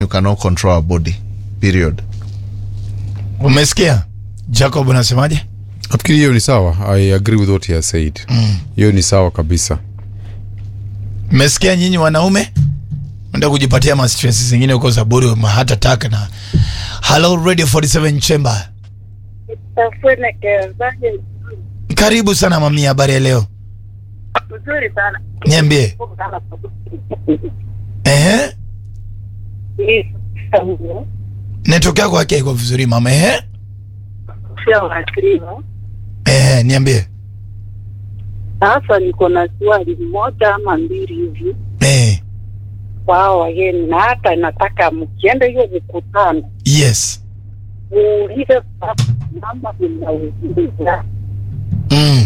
you cannot control our body period umesikia jacob unasemaje nafikiri hiyo ni sawa i agree with what he has said hiyo ni sawa kabisa mmesikia nyinyi wanaume enda kujipatia ma stress zingine huko za bure ma heart attack na hello radio 47 chamber Tafunekezaje karibu sana mami habari ya leo mzuri sana. niambie ehe network yako yake iko vizuri mama ehe Sio wakristo. ehe niambie Sasa niko na swali moja ama mbili hivi eh kwao wageni, na hata nataka mkienda hiyo mikutano yes muulize mama mnauliza mm.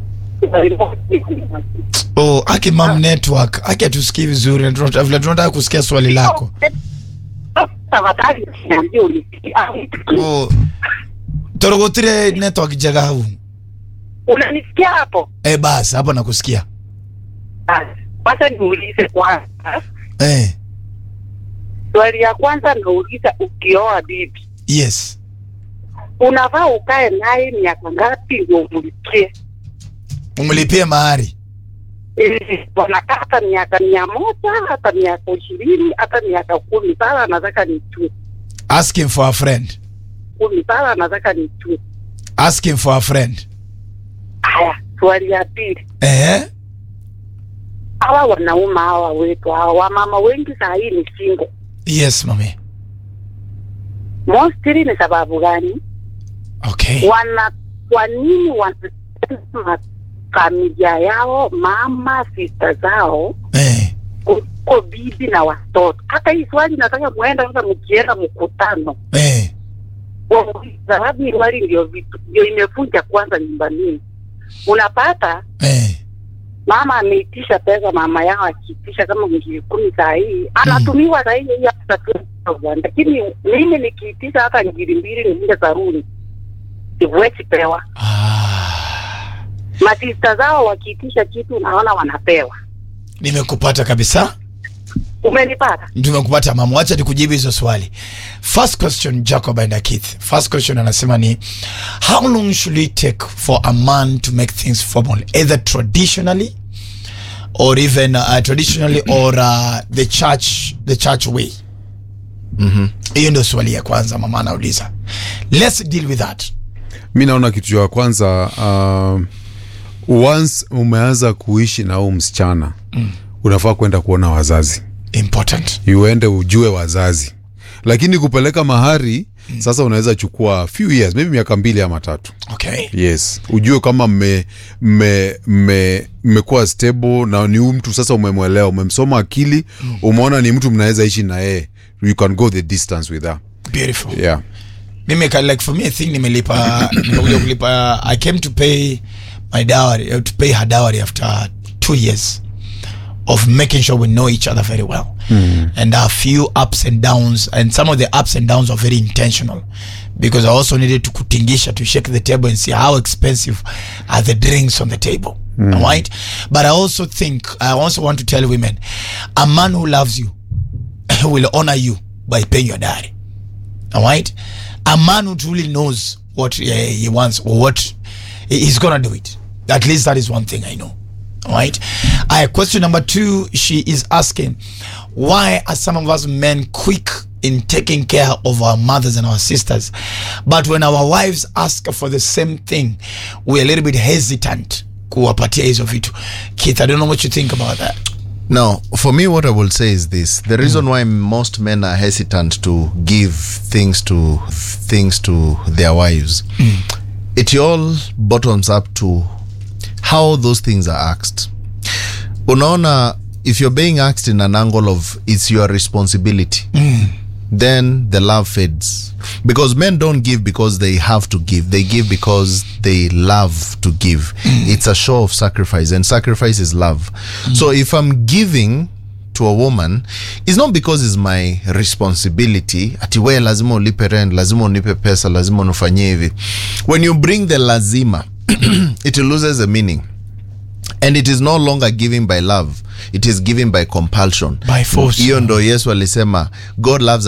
oh aki mam network aki atusikii vizuri na tunata- vile tunataka kusikia swali lako tafadhali niambie ulisikia. oh. torogotire network jaga hau Unanisikia hapo? eh basi hapo nakusikia Basi, Kwanza niulize kwanza, eh swali ya kwanza nauliza, ukioa bibi yes unavaa ukae naye miaka ngapi ndio umlikie? umlipie mahari Eh, wanakaa hata miaka mia moja hata miaka ishirini hata miaka kumi sasa anataka nijue asking for a friend kumi sasa anataka nijue asking for a friend haya swali ya pili eh hawa wanaume hawa wetu hawa wamama wengi saa hii ni singo yes mami mostly ni sababu gani okay wana kwa nini wanasema familia yao mama sista zao eh kuliko bibi na watoto hata hii swali nataka muenda sasa mkienda mkutano eh sababu hii swali ndio vitu ndio imevunja kwanza nyumbani unapata eh mama ameitisha pesa mama yao akiitisha kama ngiri kumi saa hii anatumiwa saa hii hiyo hata 20,000. lakini mimi nikiitisha hata ngiri mbili niende saruni siwezi pewa ah masista zao wakiitisha kitu unaona wanapewa nimekupata kabisa umenipata tumekupata mama wacha nikujibu hizo swali first question jacob and Keith first question anasema ni how long should it take for a man to make things formal either traditionally or even uh, traditionally or uh, the church the church way hiyo ndio swali ya kwanza mama anauliza let's deal with that mi naona kitu cha kwanza uh, once umeanza kuishi na huu msichana mm. unafaa kwenda kuona wazazi important uende ujue wazazi lakini kupeleka mahari mm. sasa unaweza chukua few years maybe miaka mbili ama tatu okay yes ujue kama mme mme mme mmekuwa stable na ni huyu mtu sasa umemwelewa umemsoma akili umeona ni mtu mnaweza ishi na yeye you can go the distance with her beautiful yeah mimi ka- like for me i think nimelipa nimekuja kulipa i came to pay my dowry uh, to pay her dowry after two years of making sure we know each other very well and a few ups and downs and some of the ups and downs are very intentional because i also needed to kutingisha to shake the table and see how expensive are the drinks on the table right but i also think i also want to tell women a man who loves you will honor you by paying your dowry all right a man who truly knows what uh, he wants or what he- he's gonna do it at least that is one thing i know all right uh, question number two she is asking why are some of us men quick in taking care of our mothers and our sisters but when our wives ask for the same thing we're a little bit hesitant kuwapatia hizo vitu Keith, i don't know what you think about that Now, for me, what I will say is this: the reason why most men are hesitant to give things to things to their wives, it all bottoms up to how those things are asked. Unaona, if you're being asked in an angle of it's your responsibility, then the love fades because men don't give because they have to give they give because they love to give it's a show of sacrifice and sacrifice is love so if i'm giving to a woman it's not because it's my responsibility ati we lazima ulipe rent lazima unipe pesa lazima unifanyie hivi when you bring the lazima it loses the meaning and it is no longer giving by love it is giving by compulsion By force. hiyo ndo yesu alisema god loves